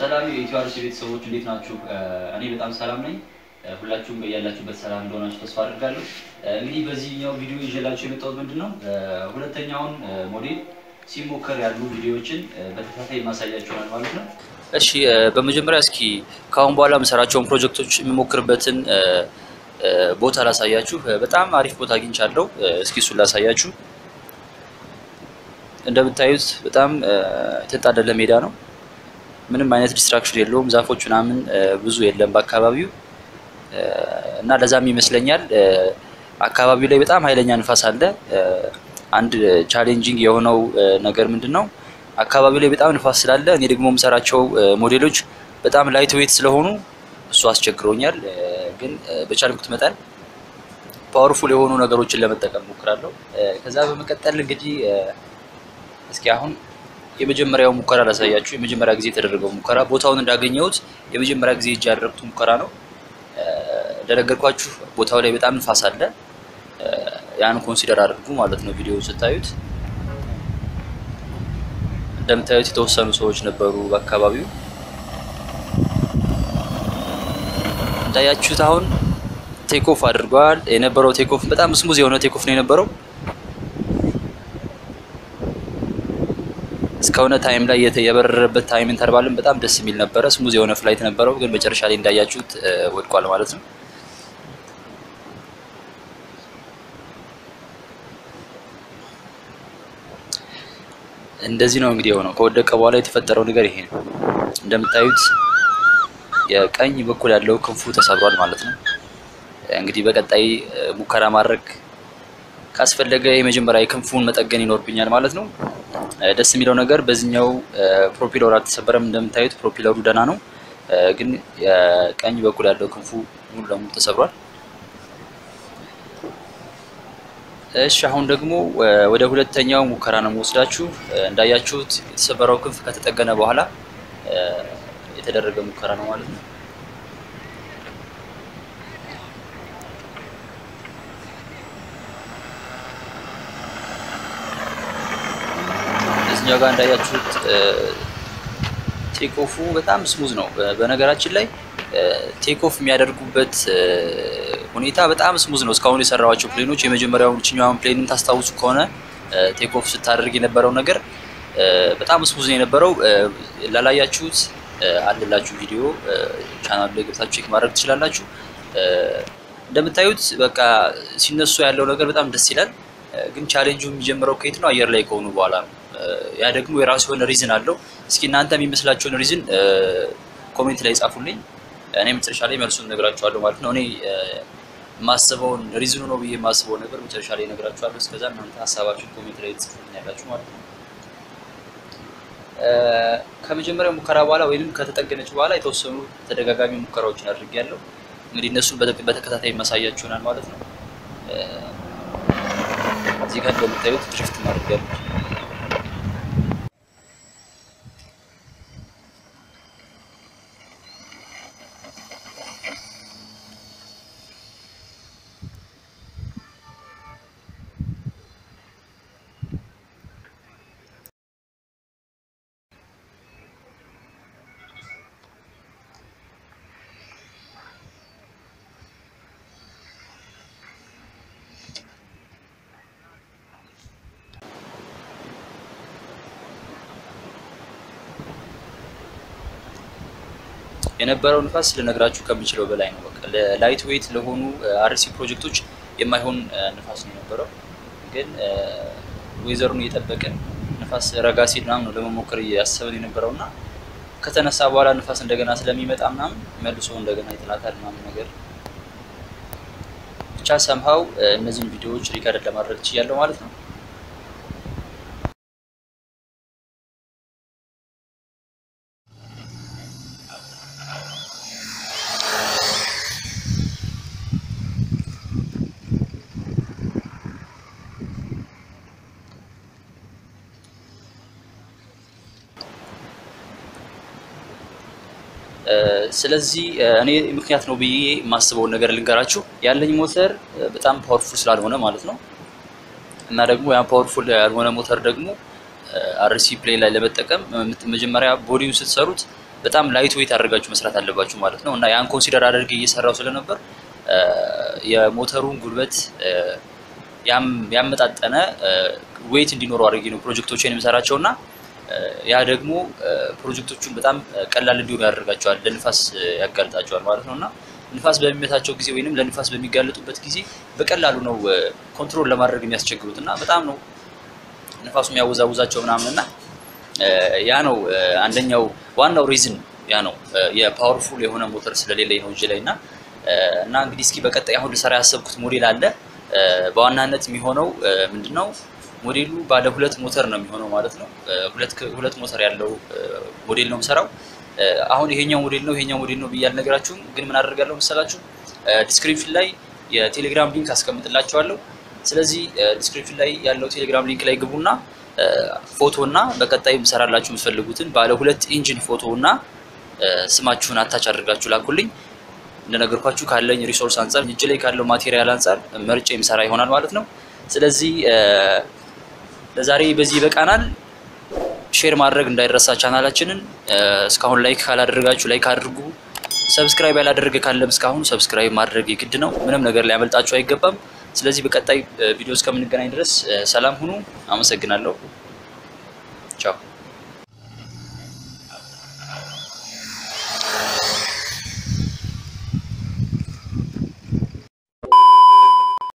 ሰላም የኢትዮ አርሲ ቤተሰቦች እንዴት ናችሁ? እኔ በጣም ሰላም ነኝ። ሁላችሁም ያላችሁበት ሰላም እንደሆናችሁ ተስፋ አድርጋለሁ። እንግዲህ በዚህኛው ቪዲዮ ይዤላችሁ የመጣሁት ምንድን ነው ሁለተኛውን ሞዴል ሲሞከር ያሉ ቪዲዮዎችን በተከታታይ ማሳያችኋል ማለት ነው። እሺ በመጀመሪያ እስኪ ከአሁን በኋላ የምሰራቸውን ፕሮጀክቶች የሚሞክርበትን ቦታ ላሳያችሁ። በጣም አሪፍ ቦታ አግኝቻለሁ። እስኪ እሱን ላሳያችሁ። እንደምታዩት በጣም የተጣደለ ሜዳ ነው። ምንም አይነት ዲስትራክሽን የለውም። ዛፎች ምናምን ብዙ የለም በአካባቢው እና ለዛም ይመስለኛል አካባቢው ላይ በጣም ኃይለኛ ንፋስ አለ። አንድ ቻሌንጂንግ የሆነው ነገር ምንድን ነው? አካባቢው ላይ በጣም ንፋስ ስላለ እኔ ደግሞ የምሰራቸው ሞዴሎች በጣም ላይት ዌት ስለሆኑ እሱ አስቸግሮኛል። ግን በቻልኩት መጠን ፓወርፉል የሆኑ ነገሮችን ለመጠቀም ሞክራለሁ። ከዛ በመቀጠል እንግዲህ እስኪ አሁን የመጀመሪያው ሙከራ ላሳያችሁ። የመጀመሪያ ጊዜ የተደረገው ሙከራ ቦታውን እንዳገኘሁት የመጀመሪያ ጊዜ እጅ ያደረግኩት ሙከራ ነው። እንደነገርኳችሁ ቦታው ላይ በጣም ንፋስ አለ። ያን ኮንሲደር አድርጉ ማለት ነው። ቪዲዮ ስታዩት እንደምታዩት የተወሰኑ ሰዎች ነበሩ በአካባቢው። እንዳያችሁት አሁን ቴክኦፍ አድርገዋል። የነበረው ቴክኦፍ በጣም ስሙዝ የሆነ ቴክኦፍ ነው የነበረው። እስከሆነ ታይም ላይ የበረረበት ታይም ኢንተርቫልም በጣም ደስ የሚል ነበረ። ስሙዝ የሆነ ፍላይት ነበረው፣ ግን መጨረሻ ላይ እንዳያችሁት ወድቋል ማለት ነው። እንደዚህ ነው እንግዲህ የሆነው። ከወደቀ በኋላ የተፈጠረው ነገር ይሄ ነው። እንደምታዩት የቀኝ በኩል ያለው ክንፉ ተሰብሯል ማለት ነው። እንግዲህ በቀጣይ ሙከራ ማድረግ ካስፈለገ የመጀመሪያ የክንፉን መጠገን ይኖርብኛል ማለት ነው። ደስ የሚለው ነገር በዚህኛው ፕሮፒለሩ አልተሰበረም። እንደምታዩት ፕሮፒለሩ ደህና ነው፣ ግን የቀኝ በኩል ያለው ክንፉ ሙሉ ለሙሉ ተሰብሯል። እሺ አሁን ደግሞ ወደ ሁለተኛው ሙከራ ነው የምወስዳችሁ። እንዳያችሁት የተሰበረው ክንፍ ከተጠገነ በኋላ የተደረገ ሙከራ ነው ማለት ነው። እዚኛው ጋር እንዳያችሁት ቴክኦፉ በጣም ስሙዝ ነው። በነገራችን ላይ ቴክኦፍ የሚያደርጉበት ሁኔታ በጣም ስሙዝ ነው። እስካሁን የሰራዋቸው ፕሌኖች የመጀመሪያውን ችኛዋን ፕሌንን ታስታውሱ ከሆነ ቴክኦፍ ስታደርግ የነበረው ነገር በጣም ስሙዝ ነው የነበረው። ላላያችሁት አለላችሁ ቪዲዮ ቻናሉ ላይ ገብታችሁ ቼክ ማድረግ ትችላላችሁ። እንደምታዩት በቃ ሲነሱ ያለው ነገር በጣም ደስ ይላል። ግን ቻሌንጁ የሚጀምረው ከየት ነው? አየር ላይ ከሆኑ በኋላ ነው። ያ ደግሞ የራሱ የሆነ ሪዝን አለው። እስኪ እናንተ የሚመስላችሁን ሪዝን ኮሜንት ላይ ጻፉልኝ። እኔ መጨረሻ ላይ መልሱን እነግራችኋለሁ ማለት ነው። እኔ የማስበውን ሪዝኑ ነው ብዬ የማስበው ነገር መጨረሻ ላይ እነግራችኋለሁ። እስከዛ እናንተ ሀሳባችሁን ኮሜንት ላይ ጽፉልኝ ያላችሁ ማለት ነው። ከመጀመሪያው ሙከራ በኋላ ወይም ከተጠገነች በኋላ የተወሰኑ ተደጋጋሚ ሙከራዎችን አድርጌያለሁ። እንግዲህ እነሱን በተከታታይ ማሳያችሁ ይሆናል ማለት ነው። እዚህ ጋር እንደምታዩት ድሪፍት ማድረጊያለሁ። የነበረው ንፋስ ልነግራችሁ ከምችለው በላይ ነው። በቃ ለላይት ዌይት ለሆኑ አርሲ ፕሮጀክቶች የማይሆን ንፋስ ነው የነበረው። ግን ዌዘሩን እየጠበቅን ንፋስ ረጋ ሲል ምናምን ነው ለመሞከር እያሰብን የነበረው እና ከተነሳ በኋላ ንፋስ እንደገና ስለሚመጣ ምናምን መልሶ እንደገና ይጥላታል ምናምን ነገር ብቻ ሰምሃው እነዚህን ቪዲዮዎች ሪከርድ ለማድረግ ችያለሁ ማለት ነው። ስለዚህ እኔ ምክንያት ነው ብዬ የማስበውን ነገር ልንገራችሁ። ያለኝ ሞተር በጣም ፓወርፉል ስላልሆነ ማለት ነው እና ደግሞ ያ ፓወርፉል ያልሆነ ሞተር ደግሞ አርሲ ፕሌን ላይ ለመጠቀም መጀመሪያ ቦዲውን ስትሰሩት በጣም ላይት ዌይት አድርጋችሁ መስራት አለባችሁ ማለት ነው እና ያን ኮንሲደር አድርጌ እየሰራው ስለነበር የሞተሩን ጉልበት ያመጣጠነ ዌይት እንዲኖረው አድርጌ ነው ፕሮጀክቶችን የምሰራቸው እና ያ ደግሞ ፕሮጀክቶቹን በጣም ቀላል እንዲሆኑ ያደርጋቸዋል፣ ለንፋስ ያጋልጣቸዋል ማለት ነው እና ንፋስ በሚመታቸው ጊዜ ወይንም ለንፋስ በሚጋለጡበት ጊዜ በቀላሉ ነው ኮንትሮል ለማድረግ የሚያስቸግሩት እና በጣም ነው ንፋሱ የሚያወዛውዛቸው ምናምን እና ያ ነው አንደኛው ዋናው ሪዝን ያ ነው የፓወርፉል የሆነ ሞተር ስለሌለኝ ነው እጅ ላይ እና እና እንግዲህ እስኪ በቀጣይ አሁን ልሰራ ያሰብኩት ሞዴል አለ። በዋናነት የሚሆነው ምንድነው ሞዴሉ ባለ ሁለት ሞተር ነው የሚሆነው ማለት ነው። ሁለት ሁለት ሞተር ያለው ሞዴል ነው የምሰራው። አሁን ይሄኛው ሞዴል ነው ይሄኛው ሞዴል ነው ብዬ አልነግራችሁም፣ ግን ምን አደርጋለሁ መሰላችሁ ዲስክሪፕሽን ላይ የቴሌግራም ሊንክ አስቀምጥላችኋለሁ። ስለዚህ ዲስክሪፕሽን ላይ ያለው ቴሌግራም ሊንክ ላይ ግቡና ፎቶ እና በቀጣይ የምሰራላችሁ የምትፈልጉትን ባለ ሁለት ኢንጂን ፎቶ እና ስማችሁን አታች አድርጋችሁ ላኩልኝ። እንደነገርኳችሁ ካለኝ ሪሶርስ አንጻር እጅ ላይ ካለው ማቴሪያል አንጻር መርጬ የምሰራ ይሆናል ማለት ነው። ስለዚህ ለዛሬ በዚህ ይበቃናል። ሼር ማድረግ እንዳይረሳ ቻናላችንን። እስካሁን ላይክ ካላደረጋችሁ ላይክ አድርጉ። ሰብስክራይብ ያላደረገ ካለም እስካሁን ሰብስክራይብ ማድረግ የግድ ነው። ምንም ነገር ሊያመልጣችሁ አይገባም። ስለዚህ በቀጣይ ቪዲዮ እስከምንገናኝ ድረስ ሰላም ሁኑ። አመሰግናለሁ። ቻው